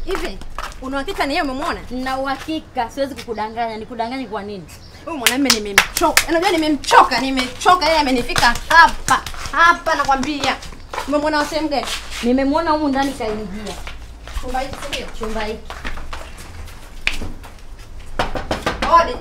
Hivi una uhakika ni yeye umemwona? Na uhakika siwezi kukudanganya. Nikudanganye kwa nini? Huyu mwanamume nimemchoka. Unajua nimemchoka, nimechoka yeye amenifika hapa. Hapa nakwambia. Umemwona wa sehemu gani? Nimemwona humu ndani kaingia Chumba hiki si ndio? chumba hiki. Odi.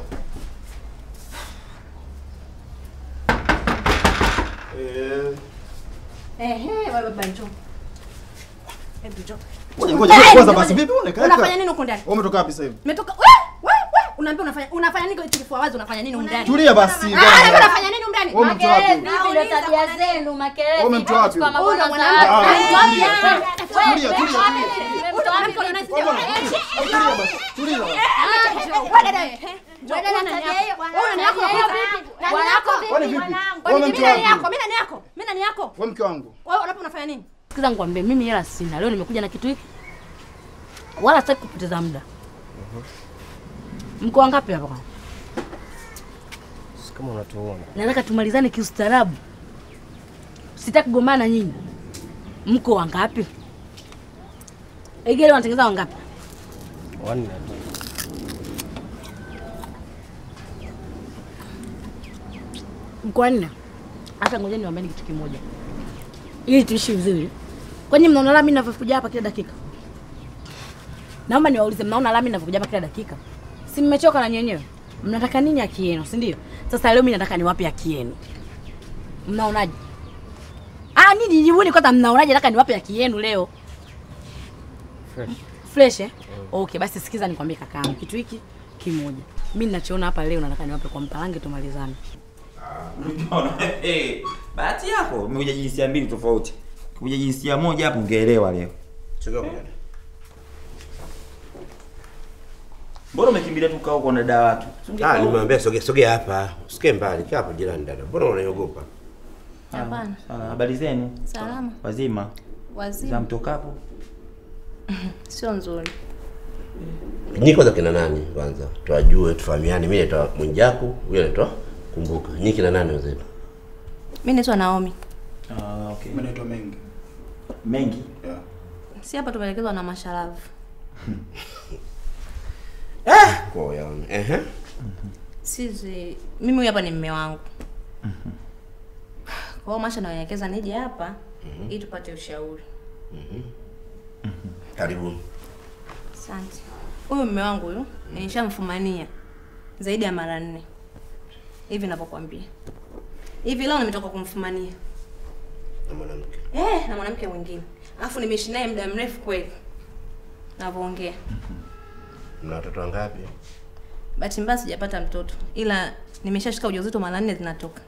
Eh, Ehe, wewe baba njoo. Hebu njoo. ngoja ngoja Eh, kwanza ngoja. basi vipi unakaa? Unafanya nini huko ndani? Wewe umetoka wapi sasa hivi? Umetoka we we we unaambia unafanya unafanya nini kifua wazi unafanya nini huko ndani? Tulia basi. Ah, bwana. unafanya nini huko ndani? Wewe umemtoa wapi? Makelele vipi ndio tabia zenu? Makelele. Wewe umemtoa wapi? Kwa Huyu ndo mabwana mwanamke. za- Ah, Umemtoa wapi? tulia, Wewe, tulia, wewe, tulia, wapi? tulia. Umemtoa wapi? Mwanamke unanisi- Tulia basi. Tulia. Wewe dada wewe. Wewe dada nani yako? Wewe nani yako? Nani yako? Kwani vipi? Kwani Wewe mimi umemtoa nani yako? wapi? Mimi nani yako? Mimi nani yako? Wewe mke wangu. Wewe unapo unafanya nini? Sikiza nikwambie, mimi hela sina. Leo nimekuja na kitu hiki, wala sitaki kupoteza muda. Mko wangapi hapa? kwanza? kama unatuona Nataka tumalizane kiustaarabu, sitaki kugombana na nyinyi. Mko wangapi? Egele wanatengeneza wangapi? wanne tu. Mko wanne? Hata ngojeni niwaambieni kitu kimoja, ili tuishi vizuri. Kwani mnaona lami ninavyokuja hapa kila dakika? Naomba niwaulize, mnaona lami ninavyokuja hapa kila dakika? Si mmechoka na nyenyewe? Mnataka nini haki yenu, si ndio? Sasa leo mimi nataka niwape haki yenu. Mnaonaje? Ah, nini jibuni kwanza, mnaonaje? Nataka niwape haki yenu leo. Fresh. Fresh eh? Okay, basi sikiza nikwambie kakaangu kitu hiki kimoja. Mimi ninachoona hapa leo nataka niwape kwa mpalange tumalizane. Unaona? Eh, bahati yako umekuja jinsia mbili tofauti. Kuja jinsia moja hapo ungeelewa leo. Chukua kwa dada. Mbona umekimbilia tu kaa huko na dada watu? Si ungekaa Ah, huko? nimwambia sogea sogea hapa. Usikae mbali, kaa hapo jirani dada. Mbona unaogopa? Hapana. Sawa, habari zenu? Salama. Wazima. Za Wazima. mtokapo? Sio nzuri. Nyinyi kwanza kina nani kwanza? Tuwajue, tufahamiane. Mimi naitwa Mwijaku, huyo anaitwa Kumbuka. Nyinyi kina nani wenzetu? Mimi naitwa Naomi. Ah, okay. Mimi naitwa Mengi. Mengi. Yeah. Si hapa tumeelekezwa na Masharavu. Kwa yaone. Ehe. Sisi mimi huyu hapa ni mume wangu. Kwa hiyo Masha naelekeza nije hapa ili tupate ushauri. Karibu. Asante. Huyu mume wangu huyu nishamfumania zaidi ya mara nne hivi ninavyokuambia. Hivi leo nimetoka kumfumania Na mwanamke. eh, na mwanamke mwingine, alafu nimeishi naye muda mrefu kweli navyoongea. Mna watoto wangapi? Bahati mbaya sijapata mtoto, ila nimeshashika ujauzito mara nne zinatoka.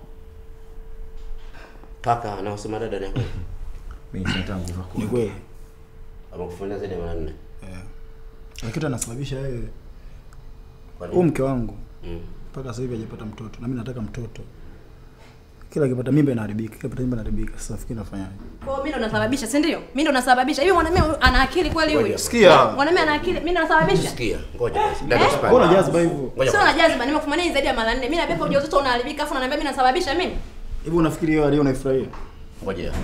Kaka anaosema dada ni kweli. Mimi nataka nguvu. Ni kweli. Amekufanyia zaidi ya mara nne. Eh. Lakini kitu anasababisha yeye Kwa huyu nini? mke wangu Mm. mpaka sasa hivi hajapata mtoto na mimi nataka mtoto. Kila akipata mimba inaharibika, kila akipata mimba inaharibika. Sasa nafikiri nafanyaje? Kwa hiyo mimi ndo nasababisha, si ndio? Mimi ndo nasababisha. Hivi mwanamume huyu ana akili kweli huyu? Ngoja. Sikia. Mwanamume ana akili, mimi ndo nasababisha. Sikia, ngoja basi. Dada Eh? usipande. Mbona jaziba hivyo? Ngoja Sio kwanza. na jazba, nimekufumania zaidi ya mara nne. Mimi nabeba ujauzito unaharibika, afu unaniambia mimi nasababisha mimi? Hivi unafikiri yeye aliyo unaifurahia? Ngoja.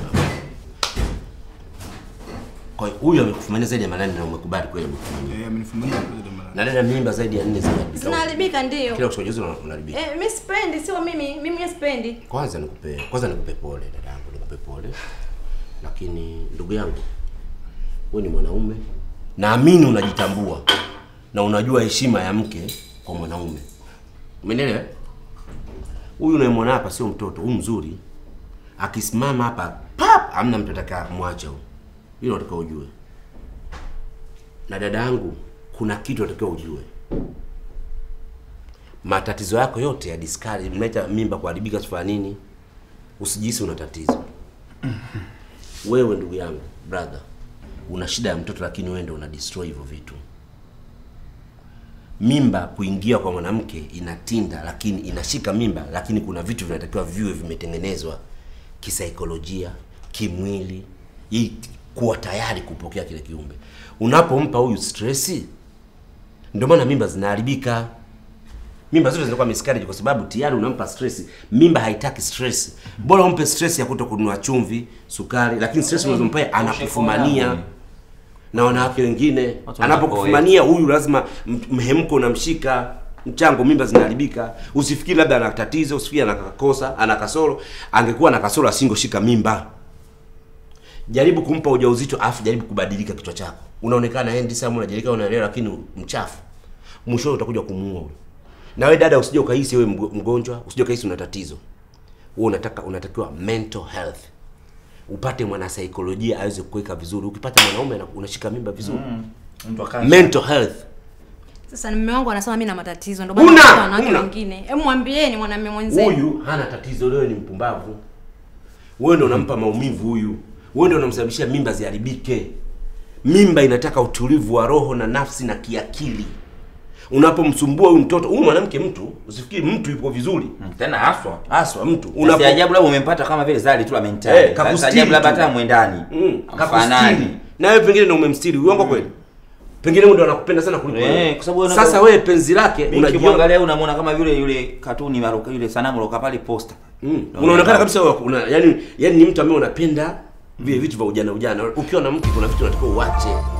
Kwa hiyo huyu amekufumania zaidi ya mara nne na umekubali kweli amekufumania. Eh, amenifumania kwa zaidi ya mara. Na dada mimba zaidi ya nne zinaharibika. Zinaharibika ndio. Kila usipojuzi unaharibika. Eh, mimi sipendi, sio mimi. Mimi mwenyewe sipendi. Kwanza nikupe kwanza nikupe pole dadangu, nikupe pole. Lakini ndugu yangu, wewe ni mwanaume, naamini unajitambua na unajua heshima ya mke kwa mwanaume. Umeelewa? Huyu unayemwona hapa sio mtoto, huyu mzuri. Akisimama hapa pap, hamna mtu atakaye kumwacha huyu. Hilo unataka ujue. Na dada yangu, kuna kitu unatakiwa ujue matatizo yako yote ya diskari mnaita mimba kuharibika sifanya nini usijisi una tatizo wewe ndugu yangu brother una shida ya mtoto lakini wewe ndio una destroy hivyo vitu mimba kuingia kwa mwanamke inatinda lakini inashika mimba lakini kuna vitu vinatakiwa viwe vimetengenezwa kisaikolojia kimwili ili kuwa tayari kupokea kile kiumbe unapompa huyu stresi ndio maana mimba zinaharibika mimba zote zinakuwa miscarriage kwa sababu tayari unampa stress. Mimba haitaki stress, bora umpe stress ya kuto kununua chumvi, sukari, lakini stress unazompa anakufumania. na wanawake wengine. Watu wanataka Anapokufumania huyu lazima m- mhemko unamshika mchango, mimba zinaharibika. Usifikiri labda ana tatizo, usifikiri ana kakosa, ana kasoro. Angekuwa na kasoro asingoshika mimba. Jaribu kumpa ujauzito afu jaribu kubadilika kichwa chako. Unaonekana handsome, unajeleka unaelewa, lakini mchafu. Mwisho utakuja kumuua huyo. Na wewe dada, usije ukahisi wewe mgo- mgonjwa, usije ukahisi una tatizo. Wewe unataka unatakiwa mental health. Upate mwanasaikolojia aweze kuweka vizuri. Ukipata mwanaume ana- unashika mimba vizuri. Mtu akae. Mental health. Sasa mume wangu anasema mimi na matatizo ndio Una, maana nataka wanawake una. wengine. Hebu mwambieni mwanamume mwenzenu. Huyu hana tatizo, leo ni mpumbavu. Wewe ndio unampa maumivu huyu. Wewe ndio unamsababishia mimba ziharibike. Mimba inataka utulivu wa roho na nafsi na kiakili. Unapomsumbua huyu mtoto, huyu mwanamke mtu, usifikiri mtu yupo vizuri. Mm, Tena haswa. Haswa mtu Unapo... unapo ajabu labda umempata kama vile zali tu la mentali. Eh, Sasa kakustiri ajabu labda tu. hata mwendani. mm, Hamfanani. kakustiri. Na wewe pengine ndio umemstiri. Uongo kweli? Pengine wewe ndio anakupenda sana kuliko Eh, wewe. kwa sababu wewe Sasa unavyo- wewe penzi lake Mimi unajiona nikimwangalia unamwona kama vile yule katuni maruka yule sanamu loka pale posta. Mm. Na Unaonekana unaona- kabisa wewe una, yani, yani ni mtu ambaye unapenda vile vitu vya ujana ujana. Ukiwa na mke kuna vitu unatakiwa uache.